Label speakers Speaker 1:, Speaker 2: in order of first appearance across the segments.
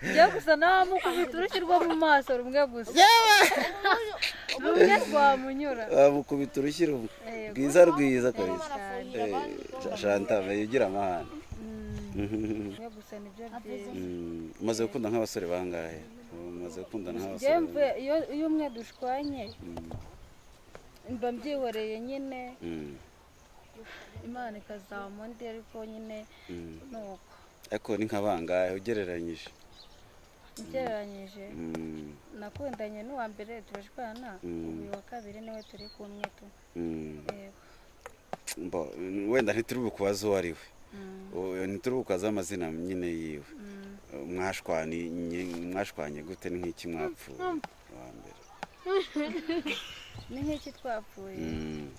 Speaker 1: njye gusa nta muko ufite urushyirwa mu maso rumwe gusa
Speaker 2: yewe
Speaker 1: rumwe rwamunyura
Speaker 2: bamukubita urushyi rumwe
Speaker 1: Yego.
Speaker 2: rwiza rwiza kabisa Eh, shanta meya ugira amahane
Speaker 1: rumwe gusa nibyo byiza
Speaker 2: Mm, umaze gukunda nk'abasore bangahe umaze gukunda
Speaker 1: njye mve
Speaker 2: nk'abasore
Speaker 1: iyo iyo umwe dushwanye
Speaker 2: Mm,
Speaker 1: mba mbyihoreye nyine
Speaker 2: mm,
Speaker 1: imana ikazamura undi ariko nyine
Speaker 2: mm.
Speaker 1: ni uko
Speaker 2: ariko ni nka bangahe ugereranyije
Speaker 1: ugereranyije
Speaker 2: Mm,
Speaker 1: nakundanye n'uwa mbere turashwana
Speaker 2: Mm.
Speaker 1: ubu uyu wa kabiri niwe turi kumwe tu
Speaker 2: mm.
Speaker 1: yego
Speaker 2: Mbo, wenda ntituri bukubaze uwo ari we
Speaker 1: Mm,
Speaker 2: Uwo- ntituri bukubaze amazina nyine yiwe
Speaker 1: mm.
Speaker 2: mwashwanye mwashwanye gute ni nk'iki mwapfuye wa mbere
Speaker 1: ni nk'iki twapfuye
Speaker 2: Mm,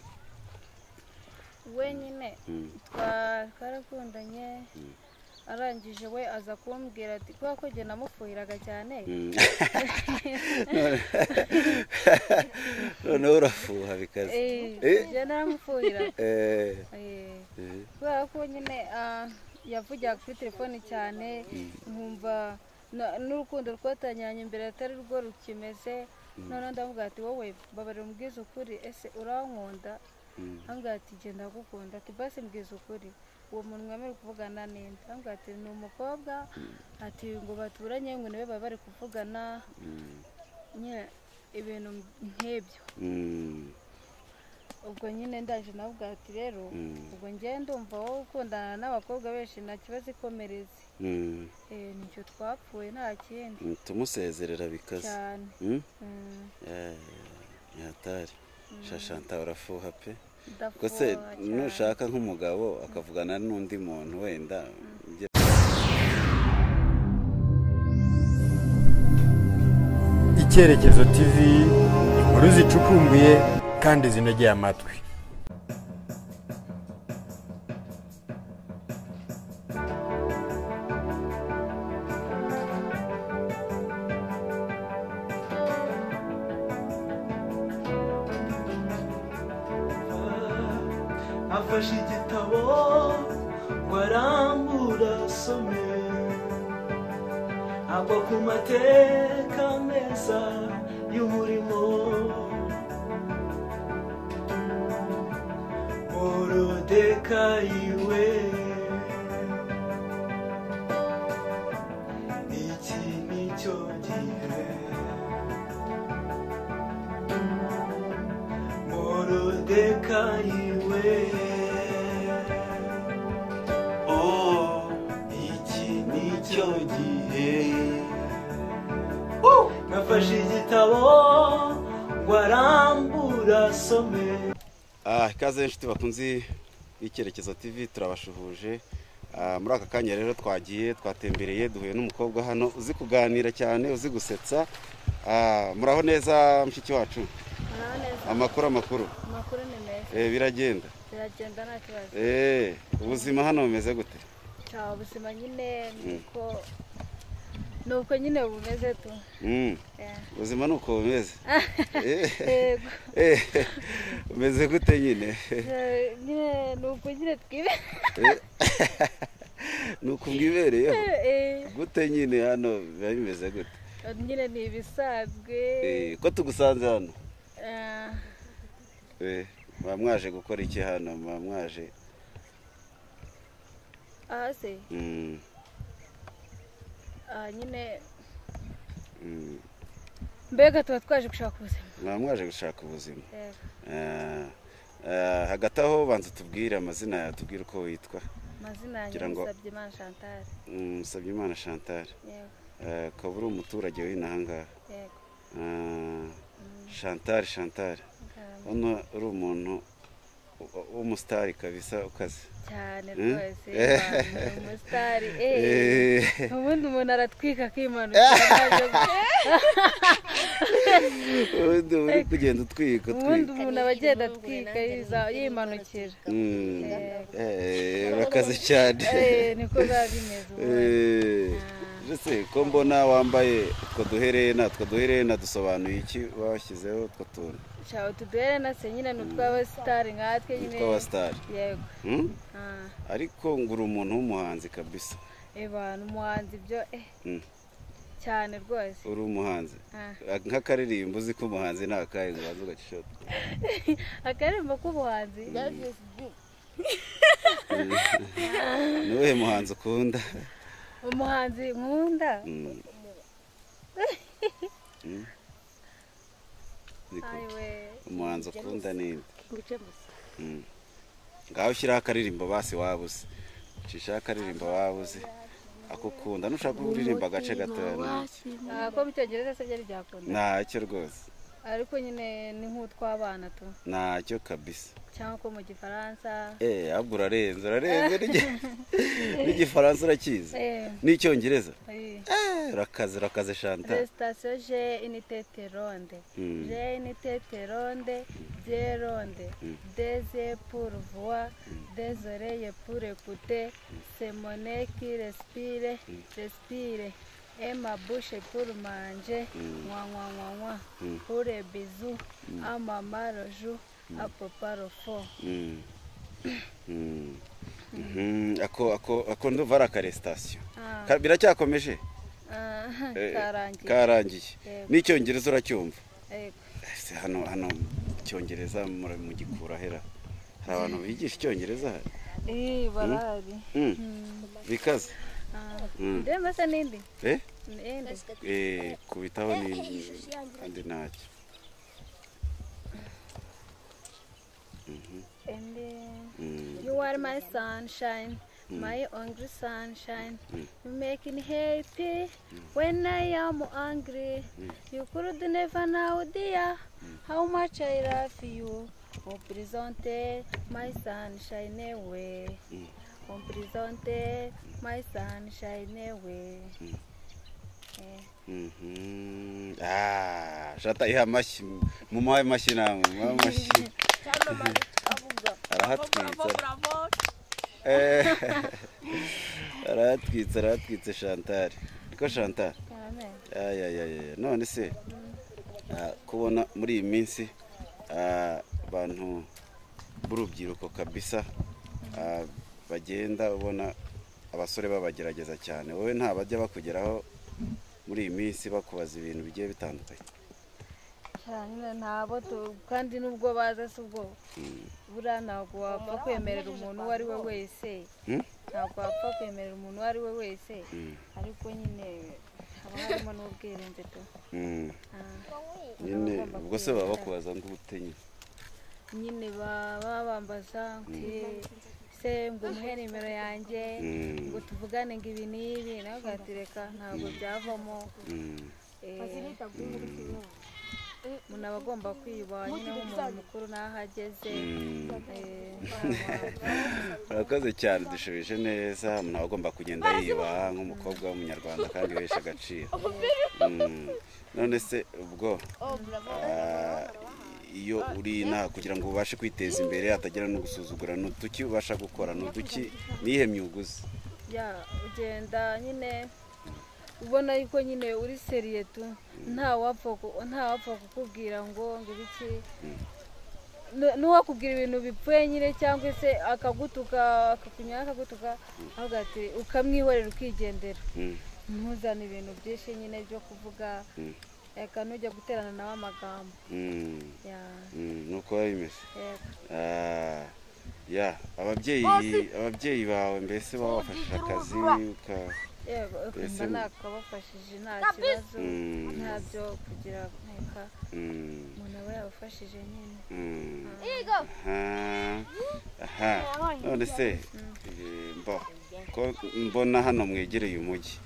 Speaker 1: we nyine
Speaker 2: mm,
Speaker 1: twa- twarakundanye
Speaker 2: Mm.
Speaker 1: arangije we aza kumbwira ati kubera ko njye namufuhiraga cyane
Speaker 2: mm. None- noneho urafuha bikaze
Speaker 1: Eh,
Speaker 2: Eh?
Speaker 1: njye naramufuhira
Speaker 2: Eh,
Speaker 1: Eh,
Speaker 2: eh,
Speaker 1: kubera ko nyine ah, yavugira kuri telefone cyane nkumva na- n'urukundo twatanyanye mbere atari rwo rukimeze noneho ndavuga ati wowe babarira umbwiza ukuri ese urankunda
Speaker 2: mm,
Speaker 1: ambwira ati genda ndagukunda ati basi mbwiza ukuri uwo muntu mwemerewe kuvugana ninde ambwira ati ni umukobwa ati ngo baturanye ngo niwe baba bari kuvugana
Speaker 2: mm,
Speaker 1: nyine ibintu nk'ibyo
Speaker 2: mm,
Speaker 1: ubwo nyine ndaje navuga ati rero
Speaker 2: Mm.
Speaker 1: ubwo njye ndumva wowe ukundana n'abakobwa benshi nta kibazo ikomereze
Speaker 2: mm.
Speaker 1: Eh, nicyo twapfuye nta kindi
Speaker 2: tumusezerera bikaze
Speaker 1: cyane
Speaker 2: Mm?
Speaker 1: Mm,
Speaker 2: Eh, ni hatari shashanta urafuha pe
Speaker 1: ndafuha
Speaker 2: ubwo se
Speaker 1: cyane.
Speaker 2: nushaka nk'umugabo akavugana n'undi muntu wenda njye
Speaker 3: icyerekezo tv inkuru zicukumbuye kandi zinogeye amatwi
Speaker 4: afashe igitabo ngo arambura asome agwa ku mateka meza y'umurimo morodekayiwe iki ni cyo gihe morodekayiwe oh iki nicyo gihe Uh! nafashe igitabo ngo arambura asome
Speaker 2: Ah, ikaze inshuti bakunzi y'icyerekezo tv turabashuhuje Ah, muri aka kanya rero twagiye twatembereye duhuye n'umukobwa hano uzi kuganira cyane uzi gusetsa Ah, muraho neza mushiki wacu
Speaker 1: Muraho neza,
Speaker 2: amakuru amakuru
Speaker 1: amakuru ni meza
Speaker 2: Eh, biragenda
Speaker 1: biragenda nta kibazo
Speaker 2: Eh, ubuzima hano bumeze gute
Speaker 1: cya ubuzima nyine niko ni uko nyine bumeze tu
Speaker 2: Mm,
Speaker 1: Eh,
Speaker 2: ubuzima ni uko bumeze Eh,
Speaker 1: yego
Speaker 2: eh, bumeze gute nyine
Speaker 1: Eh, nyine ni uko nyine twibe
Speaker 2: ni uko bwibereyeho
Speaker 1: Eh,
Speaker 2: gute nyine hano biba bimeze gute
Speaker 1: nyine ni ibisanzwe
Speaker 2: Eh, ko tugusanze hano
Speaker 1: Eh,
Speaker 2: Eh, muba mwaje gukora iki hano muba mwaje
Speaker 1: aha se
Speaker 2: Mm,
Speaker 1: aha nyine
Speaker 2: mm.
Speaker 1: mbega tuba twaje gushaka ubuzima
Speaker 2: muba mwaje gushaka ubuzima
Speaker 1: Yego.
Speaker 2: Ah, ah, hagati aho banza tubwire amazina yawe tubwire uko witwa
Speaker 1: amazina yanjye
Speaker 2: Kugira ngo-
Speaker 1: musabye imana chantal
Speaker 2: Mm, Musabyimana chantal
Speaker 1: yego
Speaker 2: Ah, ukaba uri umuturage w'ino ahangaha
Speaker 1: yego
Speaker 2: Ah, chantal chantal
Speaker 1: Ngamba.
Speaker 2: hano uri umuntu w- w'umusitari kabisa ukaze
Speaker 1: cyane
Speaker 2: Mm?
Speaker 1: rwose
Speaker 2: Eh.
Speaker 1: ni umusitari eh
Speaker 2: Eh,
Speaker 1: ubundi umuntu aratwika akimanukira
Speaker 2: ubundi uba uri kugenda utwika
Speaker 1: ubundi
Speaker 2: utwika
Speaker 1: umuntu aba agenda atwika yiza- yimanukira
Speaker 2: Mm, eh, urakaze cyane
Speaker 1: Eh, niko biba bimeze ubundi
Speaker 2: Eh, mbese ko mbona wambaye utwo duherena utwo duherena dusobanuye iki washyizeho utwo tuntu
Speaker 1: cyane utuduhere na se nyine ni utw'abasitari nkatwe nyine
Speaker 2: tw'abasitari
Speaker 1: yego
Speaker 2: Hmm?
Speaker 1: Ah,
Speaker 2: ariko ngura umuntu w'umuhanzi kabisa
Speaker 1: eba ni umuhanzi ibyo eh
Speaker 2: Mm.
Speaker 1: cyane rwose
Speaker 2: uri umuhanzi
Speaker 1: Ah.
Speaker 2: nk'akaririmbo uzi ko umuhanzi ni akahe ngo ubanze ugacishota
Speaker 1: akaririmbo k'ubuhanzi
Speaker 2: ni uwuhe muhanzi ukunda
Speaker 1: umuhanzi nkunda
Speaker 2: Mm. Mm. Niko.
Speaker 1: ayiwe
Speaker 2: umuhanzi ukunda ninde
Speaker 5: nguce gusa
Speaker 2: Mm. ngaho ushyiraho akaririmbo basi waba uzi ucishaho akaririmbo waba uzi akukunda nushaka ko uririmba agace gatoya na-
Speaker 1: Ah, ko mu cyongereza se byari byakunda
Speaker 2: ntacyo rwose
Speaker 1: ariko nyine ni nk'utw'abana tu
Speaker 2: ntacyo kabisa
Speaker 1: cyangwa ko mu gifaransa
Speaker 2: Eh, ahubwo urarenze urarenze n'igi- n'igifaransa urakizi
Speaker 1: Eh,
Speaker 2: n'icyongereza
Speaker 1: eh.
Speaker 2: Eh, urakaze urakaze chantal
Speaker 1: resitation je initete ronde
Speaker 2: Mm.
Speaker 1: je initete ronde de ronde deze pour voir des oreilles pour écouter c'est mon nez qui respire respire et ma bouche pour manger moi moi moi moi pour les bisous à maman le jour à papa le fond
Speaker 2: Mm. Mm. Mhm, ako ako ako ndumva ari akaresitasiyo
Speaker 1: Ah.
Speaker 2: Ka- biracyakomeje
Speaker 1: Ah,
Speaker 2: Eh,
Speaker 1: karangiye
Speaker 2: karangiye
Speaker 1: Yego.
Speaker 2: n'icyongereza uracyumva
Speaker 1: Yego.
Speaker 2: Ese hano hano icyongereza muri- mugikura hera hari abantu bigisha icyongereza hano
Speaker 1: Eh, barahari
Speaker 2: Mm. bikaze
Speaker 1: Ah.
Speaker 2: Mm.
Speaker 1: ndemba se n'indi
Speaker 2: Eh?
Speaker 1: n'indi
Speaker 2: Eh, kubitaho ni kandi ntacyo
Speaker 1: And then
Speaker 2: Mm.
Speaker 1: you are my sunshine, my hungry sunshine. You make me happy when I am angry. You could never know, dear, how much I love you. On présente my sunshine away. On présente my sunshine away. Eh,
Speaker 2: Mhm. Ah, shata ihe amashyi mumuhaye amashyi namwe mumuhaye amashyi arahatwitsa Eh, arahatwitsa arahatwitse chantal niko chantal
Speaker 1: amen.
Speaker 2: ayayaya none se ah, kubona muri iyi minsi ah, abantu b'urubyiruko kabisa ah, bagenda ubona abasore babagerageza cyane wowe nta bajya bakugeraho muri iyi minsi bakubaza ibintu bigiye bitandukanye
Speaker 1: cyane ntabo tu- kandi n'ubwo baza si ubwo buriya ntabwo wapfa kwemerera umuntu uwo ari we wese
Speaker 2: Hmm?
Speaker 1: ntabwo wapfa kwemerera umuntu uwo ari we wese
Speaker 2: Mm.
Speaker 1: ariko nyine haba harimo n'ubwirinzi tu
Speaker 2: Mm.
Speaker 1: Ah,
Speaker 2: nyine
Speaker 1: bagomba
Speaker 2: ubwo se baba
Speaker 1: kwirinda.
Speaker 2: bakubaza ngo ubutenyi
Speaker 1: nyine baba bambaza nti se ngo umuhe nimero yanjye
Speaker 2: Mm.
Speaker 1: ngo tuvugane ngo ibi n'ibi nawe ugahita reka ntabwo byavamo
Speaker 2: Mm.
Speaker 1: Eh, umuntu aba agomba kwiba nyine nk'umuntu mukuru n'aho ageze
Speaker 2: Mm.
Speaker 1: Eh,
Speaker 2: urakoze cyane dushubije neza umuntu aba agomba kugenda yiba nk'umukobwa w'umunyarwanda kandi wihesha agaciro Mm. none se ubwo ah, iyo uri inaha kugira ngo ubashe kwiteza imbere hatagira no gusuzugura ni uduki ubasha gukora ni uduki nihe myuga uzi
Speaker 1: ya ugenda nyine ubona yuko nyine uri seriye tu nta wapfa ku- nta wapfa kukubwira ngo ngo ibiki Nu- n'uwakubwira ibintu bipfuye nyine cyangwa se akagutuka akakunyura akagutuka avuga ati ukamwihorera ukigendera
Speaker 2: Mm.
Speaker 1: ntuzane ibintu byinshi nyine byo kuvuga
Speaker 2: Mm.
Speaker 1: reka nujya guterana nawe amagambo
Speaker 2: Mm.
Speaker 1: ya
Speaker 2: Mm. ni uko biba bimeze
Speaker 1: yego
Speaker 2: Ah, ya ababyeyi ababyeyi bawe mbese babafashe akazi uka
Speaker 1: yego
Speaker 2: Ese
Speaker 1: ukumva
Speaker 2: u-
Speaker 1: nakabafashije nta kibazo
Speaker 2: Mm.
Speaker 1: ntabyo kugira reka
Speaker 2: Mm.
Speaker 1: umuntu aba yabafashije nyine
Speaker 2: Mm. Aha. aha none se eh, mbo- ko mbona hano mwegereye umujyi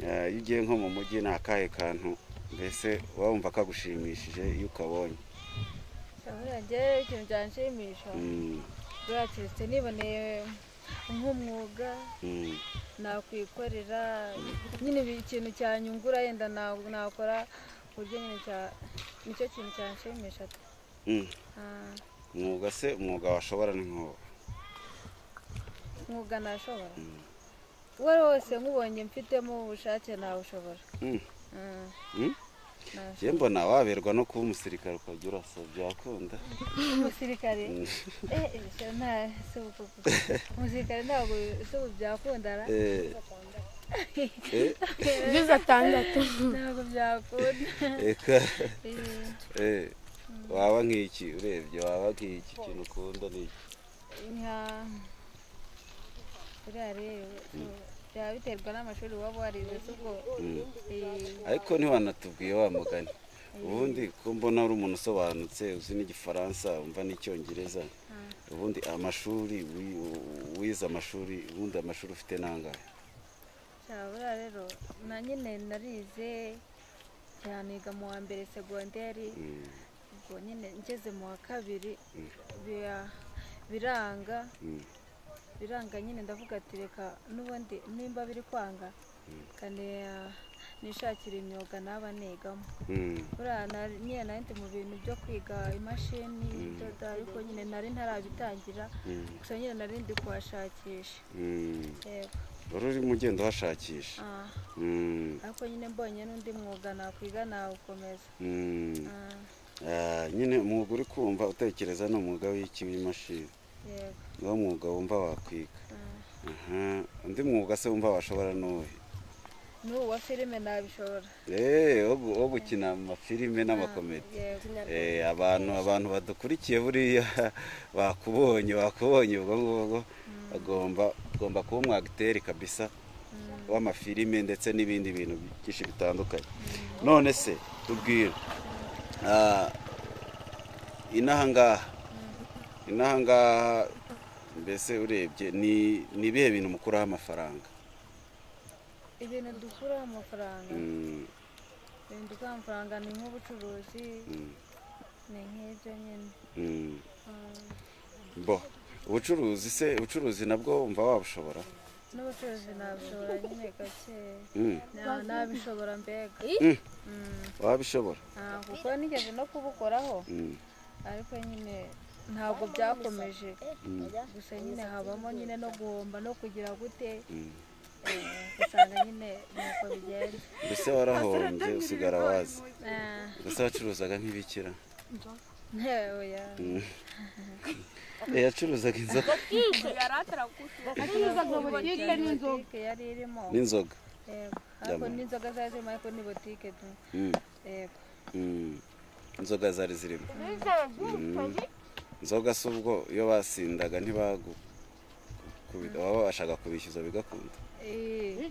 Speaker 2: Eh, iyo ugiye nko mu mujyi ni akahe kantu mbese wumva kagushimishije iyo ukabonye
Speaker 1: Urabona njyewe ikintu byanshimisha
Speaker 2: Mm,
Speaker 1: buriya keretse niboneye nk'umwuga
Speaker 2: mm,
Speaker 1: nakwikorera nyine ibi- ikintu cyanyungura yenda na- nakora ku buryo nyine cya- nicyo kintu cyanshimisha
Speaker 2: mm.
Speaker 1: Ah,
Speaker 2: umwuga se umwuga washobora ni nk'uwo
Speaker 1: mwuga nashobora uwo ari wo wose nkubonye mfitemo ubushake nawushobora
Speaker 2: Mm.
Speaker 1: Ah,
Speaker 2: Mm? njye mbona waberwa no kuba umusirikare ukajya urasa byakunda
Speaker 1: umusirikare eh eh, se- nta se ubu koko. umusirikare ntabwo se ubu byakundana
Speaker 2: Eh,
Speaker 5: byiza atandatu
Speaker 1: ntabwo byakunda
Speaker 2: eka
Speaker 1: Eh,
Speaker 2: eh, waba nk'iki urebye waba nk'iki ikintu ukunda ni iki
Speaker 1: nka buriya rero byaba biterwa n'amashuri waba warize si ubwo
Speaker 2: Mm.
Speaker 1: eh,
Speaker 2: ariko ntiwanatubwiye wa mugani ubundi ko mbona uri umuntu usobanutse uzi n'igifaransa umva n'icyongereza ubundi amashuri wi- wize amashuri ubundi amashuri ufite nangahe
Speaker 1: cyaba buriya rero na nyine narize cyaniga mu wa mbere segonderi
Speaker 2: Mm,
Speaker 1: ubwo nyine ngeze mu wa kabiri biya- biranga
Speaker 2: mm,
Speaker 1: biranga nyine ndavuga ati reka n'ubundi nimba biri kwanga kane nishakira imyuga naba nigamo
Speaker 2: mm,
Speaker 1: buriya nari- nyine nari ndi mu bintu byo kwiga imashini idoda ariko nyine nari ntarabitangira
Speaker 2: mm,
Speaker 1: gusa nyine nari ndi kuhashakisha
Speaker 2: mm.
Speaker 1: yego
Speaker 2: wari urimo ugenda uhashakisha
Speaker 1: Ah,
Speaker 2: Mm,
Speaker 1: ariko nyine mbonye n'undi mwuga nakwiga nawukomeza
Speaker 2: mm.
Speaker 1: Ah,
Speaker 2: Ah, nyine umwuga uri kumva utekereza ni umwuga w'iki w'imashini
Speaker 1: yego
Speaker 2: niwo mwuga wumva wakwiga
Speaker 1: Ah,
Speaker 2: Aha, undi mwuga se wumva washobora n'uwuhe
Speaker 1: n'ubu wa filime nabishobora
Speaker 2: Eh, wo gu- wo gukina mu mafilime n'amakomedi
Speaker 1: yego
Speaker 2: Eh, abantu abantu badukurikiye buriya bakubonye bakubonye ubwo ngubwo bagomba ugomba kuba umwagiteri kabisa w'amafilime ndetse n'ibindi bintu byinshi bitandukanye none se tubwira ah, inaha ngaha inaha ngaha mbese urebye ni ni ibihe bintu mukuraho amafaranga
Speaker 1: ibintu dukuraho amafaranga
Speaker 2: Mm,
Speaker 1: ibintu dukuraho amafaranga ni nk'ubucuruzi
Speaker 2: mm,
Speaker 1: ni nk'ibyo nyine
Speaker 2: mm.
Speaker 1: Ah,
Speaker 2: bo ubucuruzi se ubucuruzi nabwo wumva wabushobora
Speaker 1: n'ubucuruzi nabishobora nyine gake
Speaker 2: Mm,
Speaker 1: Na- nabishobora mbega
Speaker 2: mm,
Speaker 1: Mm,
Speaker 2: wabishobora
Speaker 1: ah, kuko nigeze no kubukoraho
Speaker 2: Mm,
Speaker 1: ariko nyine ntabwo byakomeje gusa nyine habamo nyine no guhomba no kugira gute
Speaker 2: mm.
Speaker 1: eh, ugasanga nyine nuko bigenda
Speaker 2: mbese warahombye usigara wazi
Speaker 1: Ah,
Speaker 2: mbese wacuruzaga nk'ibikira
Speaker 1: ntewe ya
Speaker 2: Mm. Eh, yacuruzaga inzoga
Speaker 1: butike n'inzoga yari irimo
Speaker 2: n'inzoga
Speaker 1: yego ariko
Speaker 2: Yama.
Speaker 1: n'inzoga zari zirimo ariko ni butike tu
Speaker 2: Mm,
Speaker 1: yego
Speaker 2: mm. inzoga zari zirimo Mm. inzoga si ubwo iyo basindaga ntibagukubita baba babashaga kubishyuza bigakunda
Speaker 1: Eh,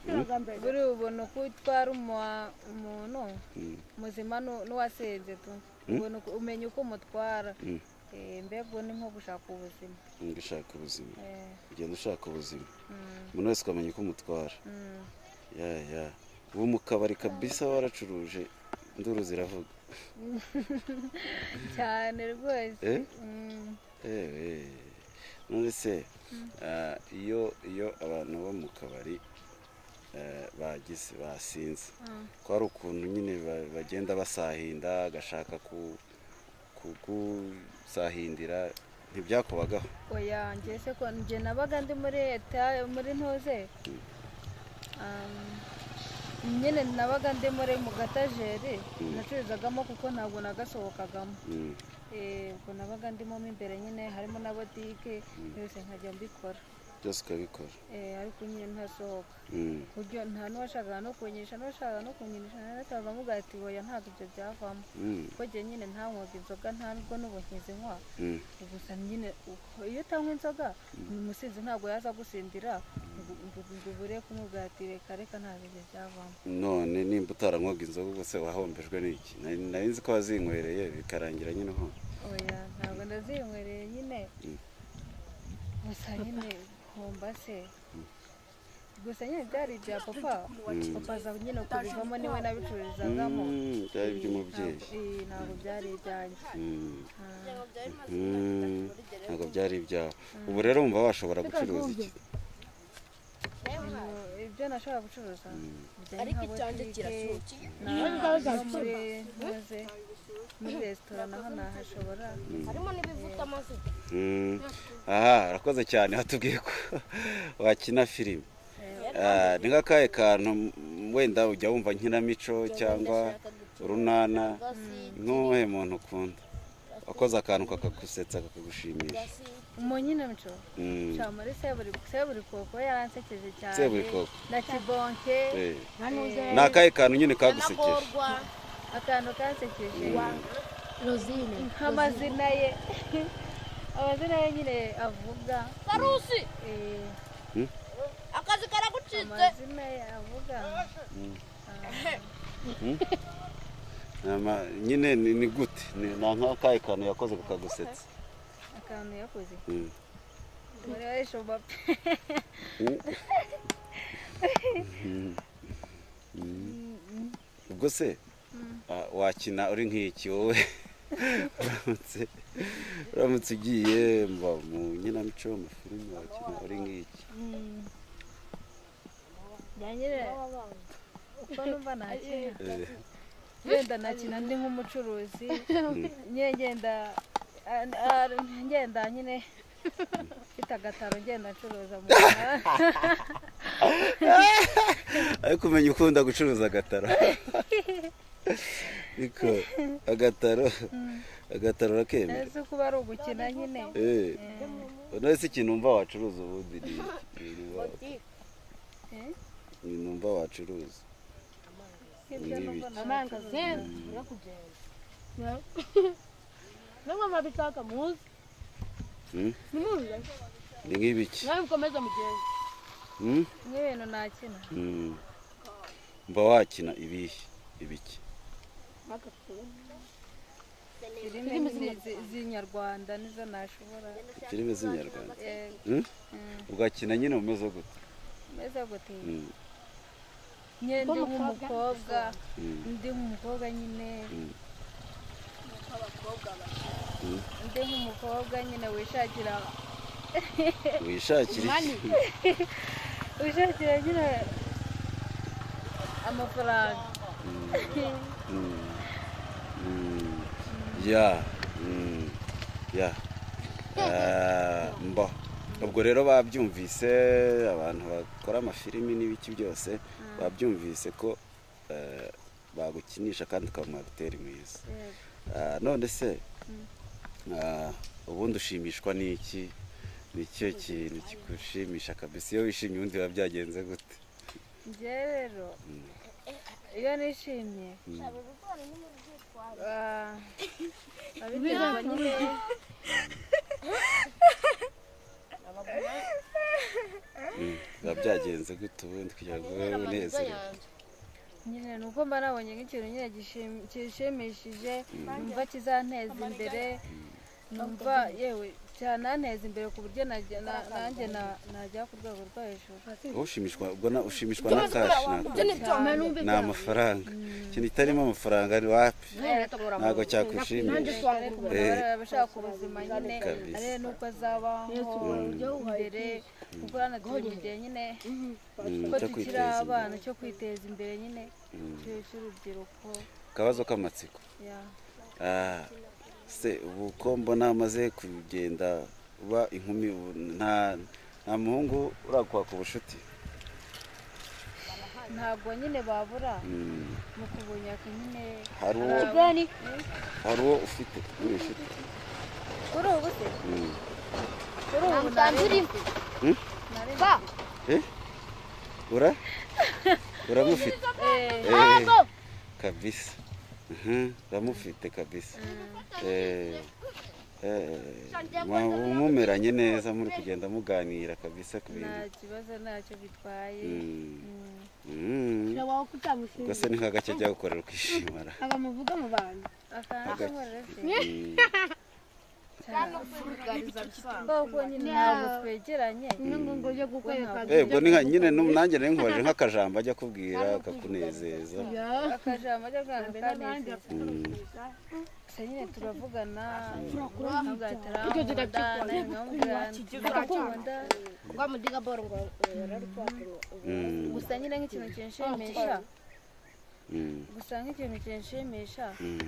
Speaker 1: buriya ubona uko utwara umwa- umuntu
Speaker 2: Mm.
Speaker 1: muzima nu- n'uwasenze tu ubona uko- umenya uko umutwara
Speaker 2: Mm.
Speaker 1: Eh, mbega ubu ni nko gushaka ubuzima
Speaker 2: Ngo ushaka ubuzima
Speaker 1: Eh,
Speaker 2: ugenda ushaka ubuzima
Speaker 1: mm,
Speaker 2: umuntu wese ukamenya uko umutwara
Speaker 1: mm.
Speaker 2: ya ya ubu mu kabari kabisa waracuruje induru ziravuga
Speaker 1: cyane rwose
Speaker 2: Eh?
Speaker 1: Mm,
Speaker 2: ewe none se ah, iyo iyo abantu bo mu kabari eh, bagize basinze
Speaker 1: Mm.
Speaker 2: ko hari ukuntu nyine ba- bagenda basahinda agashaka ku- kugusahindira ntibyakubagaho
Speaker 1: oya njye se ko njye nabaga ndi muri leta muri ntuze Um, nyine nabaga ndi muri mu gatajeri nacuruzagamo kuko ntabwo nagasohokagamo
Speaker 2: Mm,
Speaker 1: Eh, ubwo nabaga ndimo mo imbere nyine harimo na botike byose nkajya mbikora
Speaker 2: byose ukabikora
Speaker 1: Eh, ariko nyine ntasohoka
Speaker 2: Mm,
Speaker 1: buryo nta n'uwashakaga no kunyisha n'uwashakaga no kunyinisha nanasaza amuga ati oya ntabwo ibyo byavamo
Speaker 2: mm,
Speaker 1: kuko njye nyine ntanywaga inzoga nta nubwo n'ubu nkizi nywa
Speaker 2: mm,
Speaker 1: gusa nyine uko- iyo utanywa inzoga umusinzi ntabwo yaza gusindira ngo- ngo- ngo ubure kumubwira ati reka reka ntabwo ibyo byavamo
Speaker 2: none nimba utaranywaga inzoga ubwo wahombejwe n'iki Nari- nari nzi ko wazinywereye bikarangira nyine ho
Speaker 1: oya ntabwo ndazinywereye nyine
Speaker 2: Mm.
Speaker 1: gusa nyine homba se gusa nyine byari ibya papa papa aza nyine kubivamo niwe nabicururizagamo
Speaker 2: Mm, byari iby'umubyeyi
Speaker 1: Eh, ntabwo byari ibyanjye
Speaker 2: Mm. Mm, ntabwo byari ibyawe ubu rero wumva washobora gucuruza iki
Speaker 1: ibyo nashobora gucuruza bijyanye
Speaker 5: ariko
Speaker 1: nka
Speaker 5: icyanjye
Speaker 1: botike
Speaker 5: kiracukiye
Speaker 1: na- no muri maze muri resitora naho nahashobora
Speaker 5: harimo n'ibivuta amazi
Speaker 2: Mm. aha urakoze cyane watubwiye ko wakina filime Ah, ni nk'akahe kantu m- wenda ujya wumva nkinamico cyangwa
Speaker 5: ndashaka gupfa
Speaker 2: urunana
Speaker 5: gasi
Speaker 2: ntuhe muntu ukunda wakoze akantu kakagusetsa kakagushimisha
Speaker 5: gasi
Speaker 1: umunyinamico
Speaker 2: Mm.
Speaker 1: nshya muri seburikoko yaransekeje cyane
Speaker 2: Seburikoko.
Speaker 1: na kibonke
Speaker 2: Eh.
Speaker 1: eh,
Speaker 2: ni akahe kantu nyine kagusekeje
Speaker 5: nanagorwa
Speaker 1: akantu kansekeje
Speaker 5: rozine
Speaker 1: nk'amazina ye amazina ye nyine avuga
Speaker 5: karusi
Speaker 1: eh,
Speaker 5: akazi karagucitse
Speaker 1: amazina ye avuga
Speaker 2: Ama- nyine ni ni gute ni ni akahe kantu yakoze kakagusetsa
Speaker 1: akantu yakoze
Speaker 2: Mm.
Speaker 1: muri arishoba pe
Speaker 2: ubwo se ah, wakina uri nk'iki wowe uramutse uramutse ugiye mba mu nkinamico mu filime wakina uri nk'iki
Speaker 1: byanyere uko numva nakina
Speaker 2: Eh,
Speaker 1: ngenda nakina ndi nk'umucuruzi nye ngenda a- a- ngenda nyine mfite agataro ngenda ncuruza mu muhanda
Speaker 2: ariko umenya ukunda gucuruza agataro ariko agataro agataro urakemera
Speaker 1: nzi kuba ari ugukina nyine
Speaker 2: Eh, none se ikintu numva wacuruza ubundi ni iki? Ni wa-
Speaker 1: Eh?
Speaker 2: ni numva wacuruza
Speaker 1: Ibyo numva nta-
Speaker 6: amangazini birakugenda namwe murabitaka muzi
Speaker 2: Mm?
Speaker 6: nimuze
Speaker 2: ni nk'ibiki
Speaker 6: nawe mukomeze mugende
Speaker 2: Mm?
Speaker 1: n'ibintu nakina
Speaker 2: Mm. mba wakina ibihe ibiki
Speaker 1: filime zi- z'inyarwanda nizo nashobora
Speaker 2: filime z'inyarwanda
Speaker 1: Eh,
Speaker 2: Mm? ugakina nyine umeze gute
Speaker 1: meze gutera
Speaker 2: Mm.
Speaker 1: nyine ndi nk'umukobwa ndi nk'umukobwa nyine
Speaker 2: Mm. Mm.
Speaker 1: ndi nk'umukobwa nyine wishakira
Speaker 2: wishakira iki
Speaker 1: wishakira nyine amafaranga
Speaker 2: Mm. Mm. ya Mm. ya Ah, mba ubwo rero babyumvise abantu bakora amafilimi n'ibiki byose babyumvise ko eh, bagukinisha kandi ukaba umwagiteri mwiza
Speaker 1: Yego.
Speaker 2: Ah, none se ah, ubundi ushimishwa n'iki ni ikihe kintu kigushimisha kabisa iyo wishimye ubundi biba byagenze gute
Speaker 1: njye rero iyo nishimye ah, abiterwa nyine
Speaker 2: Mm, biba byagenze gute ubundi kugira ngo ube unezerewe
Speaker 1: nyine ni uko mba nabonye nk'ikintu nyine gishim- gishimishije numva kizanteza imbere numva yewe cyananteza imbere ku buryo najya- na- nanjye na- najya ku rwego rwo hejuru
Speaker 2: Wowe ushimishwa ubwo na ushimishwa na kashi ni amafaranga ikintu kitarimo amafaranga ni wapi ntabwo cyakwishimisha
Speaker 1: abashaka ubuzima nyine
Speaker 2: Kabisa.
Speaker 1: arebe n'uko azabaho imbere gukorana turi mu gihe nyine
Speaker 2: Mm,
Speaker 1: ko
Speaker 2: cyo
Speaker 1: tukiri
Speaker 2: kwiteza imbere
Speaker 1: abana cyo kwiteza imbere nyine igihe cy'urubyiruko
Speaker 2: akabazo k'amatsiko
Speaker 1: ya
Speaker 2: Ah, se ubu ko mbona amaze kugenda uba inkumi ubu nta nta muhungu urakwaka ubucuti
Speaker 1: ntabwo nyine babura
Speaker 2: Mm,
Speaker 1: mu kubunyaka nyine
Speaker 2: hari uwo hari uwo ufite uri inshuti
Speaker 1: kuri ubu se
Speaker 2: Mm.
Speaker 1: kuri ubu
Speaker 5: Ntanzi uri
Speaker 1: nareba
Speaker 2: Eh? ura uramufite
Speaker 1: Eh,
Speaker 2: Eh, kabisa Mhm, uramufite kabisa Eh, eh, mwa- mumeranye neza muri kugenda muganira kabisa ku
Speaker 1: nta
Speaker 2: bintu
Speaker 1: kibazo ntacyo bitwaye
Speaker 2: Mm.
Speaker 1: Mm.
Speaker 2: Mm. ubwo se
Speaker 6: wakucamushimira
Speaker 2: ni nk'agace byagukorera ukishimara
Speaker 6: aba muvuga mu bantu
Speaker 1: akantu
Speaker 2: Hagati.
Speaker 1: kamurere se
Speaker 2: Mm,
Speaker 1: kuko nyine ntabwo twegeranye
Speaker 6: n'ingungu yo gukwereka
Speaker 2: eh, ubwo ni nka nyine nu- nanjye nari nkubaje nk'akajambo ajya akubwira akakunezeza
Speaker 1: akajambo ajya bwana
Speaker 6: n'abandi
Speaker 1: kaneza
Speaker 2: Mm.
Speaker 1: gusa nyine turavugana
Speaker 6: Icyo gihe
Speaker 1: turakunda
Speaker 5: rwamudiga boro ngo rarupapuro
Speaker 2: Mm,
Speaker 1: gusa nyine nk'ikintu kinshimisha
Speaker 2: mm,
Speaker 1: gusa nk'ikintu kinshimisha
Speaker 2: mm,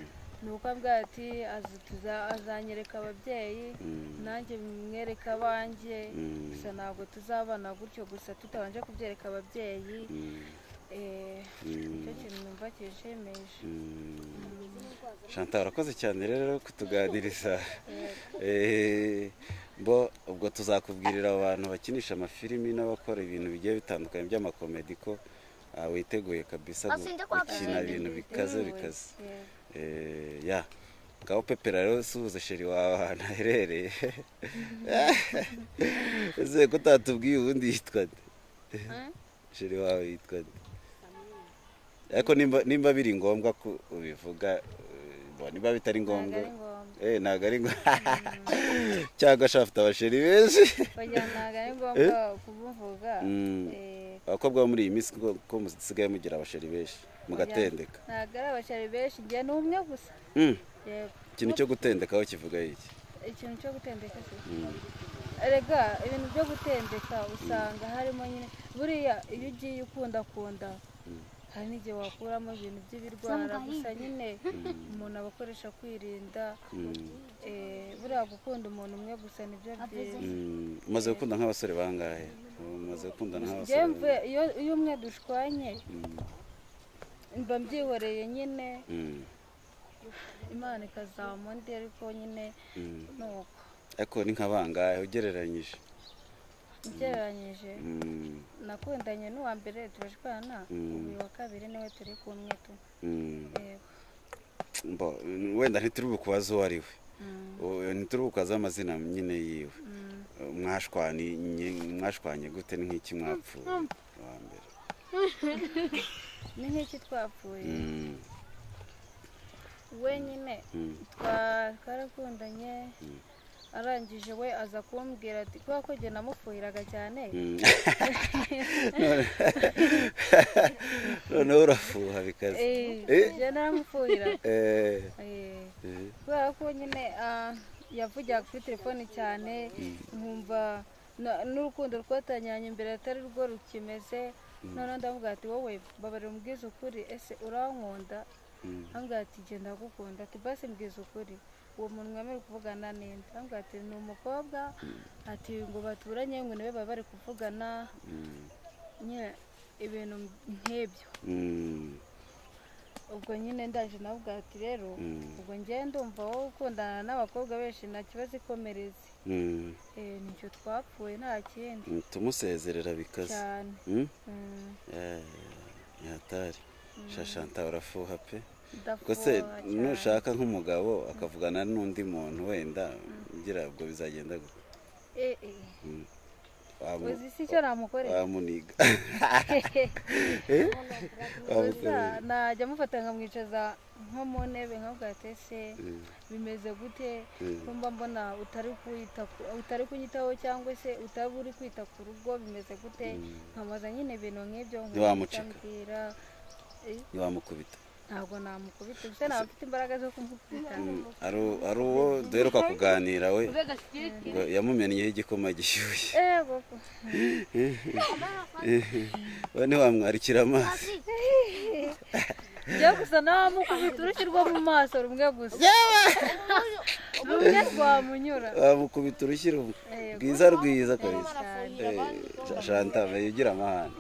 Speaker 1: ni uko avuga ati "Azi- tuza- azanyereka ababyeyi
Speaker 2: mm,
Speaker 1: nanjye mwereka abanjye
Speaker 2: Mm.
Speaker 1: gusa ntabwo tuzabana gutyo gusa tutabanje kubyereka ababyeyi
Speaker 2: mm,
Speaker 1: Eh,
Speaker 2: mm.
Speaker 1: nicyo kintu nkumva kijemeje
Speaker 2: Chantal urakoze cyane rero kutuganiriza Eh, bo ubwo tuzakubwirira abantu bakinisha amafilimi n'abakora ibintu bigiye bitandukanye by'amakomedi ko ah, witeguye kabisa gu- gukina ibintu bikaze bikaze Eh, ya ngaho pepera rero suhuza sheri wawe ahantu aherereye ese ko utatubwiye ubundi yitwa nde sheri wawe yitwa nde ariko nimba nimba biri ngombwa ko ubivuga eh, bo niba bitari
Speaker 1: ntabwo
Speaker 2: ngombwa
Speaker 1: ari ngombwa
Speaker 2: eh ntabwo ari ngo cyangwa se afite abasheri benshi
Speaker 1: bagira ntabwo ari ngombwa kubuvuga
Speaker 2: Mm.
Speaker 1: eh,
Speaker 2: abakobwa bo muri iyi minsi ko ko musigaye mugira abasheri benshi mugatendeka
Speaker 1: ntabwo ari abashari benshi njye ni umwe gusa
Speaker 2: Mm,
Speaker 1: Yego.
Speaker 2: ikintu cyo gutendekaho kivuga iki
Speaker 1: ikintu cyo gutendeka se erega ibintu byo gutendeka usanga harimo nyine buriya iyo ugiye ukundakunda hari n'igihe wakuramo ibintu by'ibirwara gusa nyine umuntu aba akoresha kwirinda
Speaker 2: Mm,
Speaker 1: eh, buriya gukunda umuntu umwe gusa nibyo byiza
Speaker 2: mm, umaze gukunda nk'abasore bangahe umaze gukunda
Speaker 1: njyewe
Speaker 2: nk'abasore
Speaker 1: mvuye- iyo iyo umwe dushwanye mba mbyihoreye nyine
Speaker 2: Mm,
Speaker 1: imana ikazampa undi ariko nyine
Speaker 2: mm.
Speaker 1: ni uko
Speaker 2: ariko ni nka bangahe ugereranyije
Speaker 1: ugereranyije
Speaker 2: Mm,
Speaker 1: nakundanye n'uwa mbere turashwana ubu uyu wa kabiri niwe turi kumwe tu
Speaker 2: mm.
Speaker 1: yego
Speaker 2: Mbo, wenda ntituri bukubaza uwo ari we Uwo- ntituri bukubaza amazina nyine yiwe mwashwanye mwashwanye gute ni nk'iki mwapfuye wa mbere
Speaker 1: ni nk'iki twapfuye
Speaker 2: Mm,
Speaker 1: we nyine
Speaker 2: mm,
Speaker 1: twa- twarakundanye arangije we aza kumbwira ati kubera ko njye namufuhiraga cyane
Speaker 2: mm. None- noneho urafuha bikaze
Speaker 1: Eh,
Speaker 2: Eh?
Speaker 1: njye naramufuhira
Speaker 2: Eh,
Speaker 1: Eh,
Speaker 2: eh,
Speaker 1: kubera ko nyine ah, yavugira kuri telefoni cyane nkumva na- n'urukundo twatanyanye mbere atari rwo rukimeze noneho ndavuga ati wowe babarira umbwiza ukuri ese urankunda
Speaker 2: mm,
Speaker 1: ambwira ati genda ndagukunda ati basi mbwiza ukuri uwo muntu mwemerewe kuvugana ninde ambwira ati ni umukobwa ati ngo baturanye ngo niwe baba bari kuvugana
Speaker 2: mm,
Speaker 1: nyine ibintu nk'ibyo
Speaker 2: mm,
Speaker 1: ubwo nyine ndaje navuga ati rero
Speaker 2: Mm.
Speaker 1: ubwo njye ndumva wowe ukundana n'abakobwa benshi nta kibazo ikomereze
Speaker 2: mm.
Speaker 1: Eh, nicyo twapfuye nta kindi
Speaker 2: tumusezerera bikaze
Speaker 1: cyane
Speaker 2: Mm?
Speaker 1: Mm,
Speaker 2: Eh, nyahatari shashanta urafuha pe ubwo
Speaker 1: ndafuha
Speaker 2: se
Speaker 1: cyane.
Speaker 2: nushaka nk'umugabo akavugana n'undi muntu wenda ngira ubwo bizagenda gute
Speaker 1: Eh, eh,
Speaker 2: Wamu-
Speaker 1: uzi si icyo namukorera
Speaker 2: wamuniga
Speaker 1: gusa najya amufata nkamwicaza nko mu ntebe nkavuga ati ese bimeze gute ko mba mbona utari kwita ku- utari kunyitaho cyangwa se utaba uri kwita ku rugo bimeze gute nkamubaza nyine ibintu nk'ibyo
Speaker 2: Ntiwamucika.
Speaker 1: nkamubwira
Speaker 2: ntiwamukubita
Speaker 1: ntabwo namukubita gusa naba mfite imbaraga zo kumukubita
Speaker 2: Ari- ari uwo duheruka kuganira we ngo yamumenyeho igikoma gishyushye
Speaker 1: ego
Speaker 2: we ntiwamwarikira amazi
Speaker 1: njye gusa namukubita urushyi rwo mu maso rumwe gusa rumwe rwamunyura
Speaker 2: wamukubita urushyi ru-
Speaker 1: Yego.
Speaker 2: rwiza rwiza kabisa Eh, shanta meya ugira amahane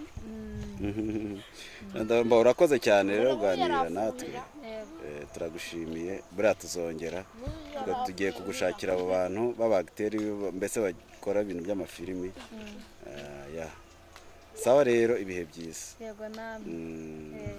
Speaker 2: Ndabona urakoze cyane rero kuganira natwe
Speaker 1: Yego.
Speaker 2: Eh, turagushimiye buriya tuzongera Ubwo tugiye kugushakira abo bantu b'abagiteri mbese bakora ibintu by'amafilimi Eh, ya sawa rero ibihe byiza
Speaker 1: yego namwe
Speaker 2: Mm,